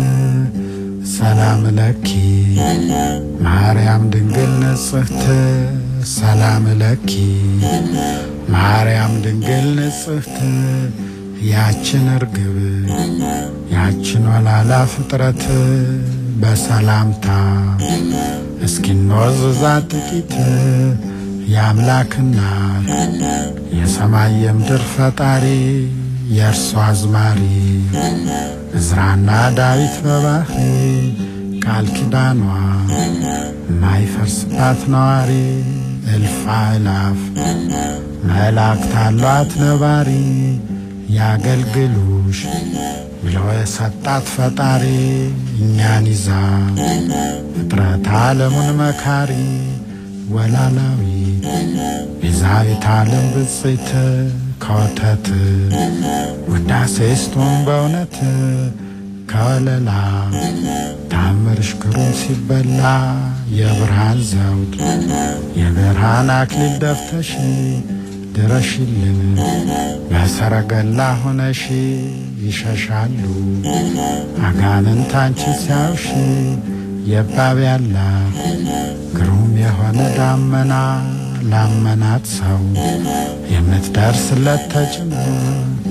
ሰላም ለኪ ማርያም ድንግል ንጽሕት ሰላም ለኪ ማርያም ድንግል ንጽሕት ያችን እርግብ ያችን ወላላ ፍጥረት በሰላምታ እስኪንወዝዛ ጥቂት የአምላክና የሰማይ የምድር ፈጣሪ የእርሷ አዝማሪ እዝራና ዳዊት በባህሪ ቃል ኪዳኗ ማይፈርስባት ነዋሪ እልፍ አእላፍ መላእክት አሏት ነባሪ ያገልግሉሽ ብሎ የሰጣት ፈጣሪ እኛን ይዛ ፍጥረት ዓለሙን መካሪ ወላላዊት ቤዛዊት ዓለም ብፅዕት ከወተት ውዳሴ ስቶን በእውነት ከወለላ ታምርሽ ግሩም ሲበላ የብርሃን ዘውድ የብርሃን አክሊል ደፍተሽ ድረሽልን በሰረገላ ሆነሽ ይሸሻሉ አጋንንት አንቺ ሲያዩሽ የባብ ያላ ግሩም የሆነ ዳመና ላመናት ሰው የምትደርስለት ተጭኖ